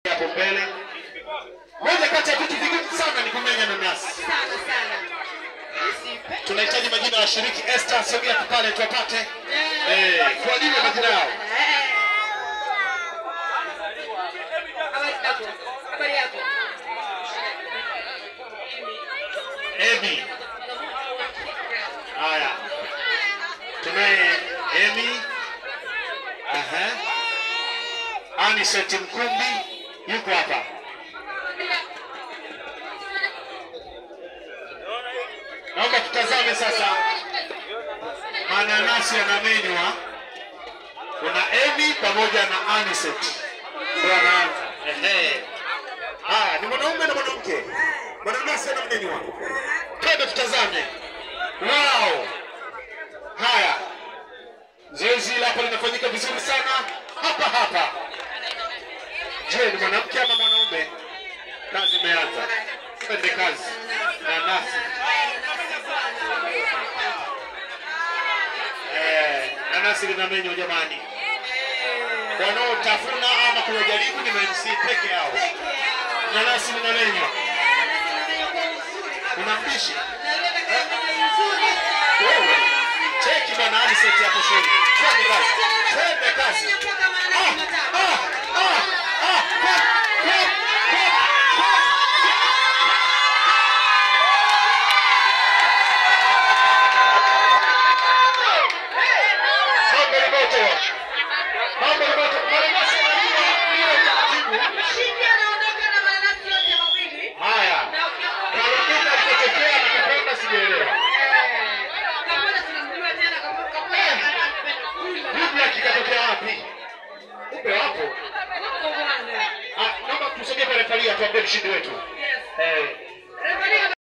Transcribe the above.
hapo mbele. Moja kati ya vitu vigumu sana ni kumenya nanasi. sana sana. Usipe- Tunahitaji majina ya washiriki. Esther, sogea tu pale tuwapate. Eh, tuwajue majina yao. Eh. Habari yako? Habari yako? Emi. Haya. Tunaye Emi. Aha. Aniseti Mkumbi yuko hapa. Naomba tutazame sasa mananasi yanamenywa. Kuna Emi pamoja na Aniset ndio anaanza. Ehe. Haya, ni mwanaume na mwanamke. Mananasi yanamenywa. Twende tutazame. Wow. Haya, zoezi hili hapa linafanyika vizuri sana hapa hapa. Je, ni mwanamke ama mwanaume? Kazi imeanza. Twende kazi. Nanasi. Eh, nanasi linamenywa jamani. Wanaotafuna ama kuyajaribu ni MC peke yao. Nanasi linamenywa. Kuna mpishi? Wewe. Cheki bwana Aniseti hapo shule. Twende kazi. Twende kazi. Ah, ah, ah, ah, kwa, kwa, kwa, kwa. Mambo ni moto. Mambo ni moto. Mananasi yanaliwa bila utaratibu. Haya. Karibika kutokea na kupenda sijaelewa. Biblia kikatokea wapi? Upe wapo. Ah, naomba tusogee pale pale tuambie mshindi wetu. Eh.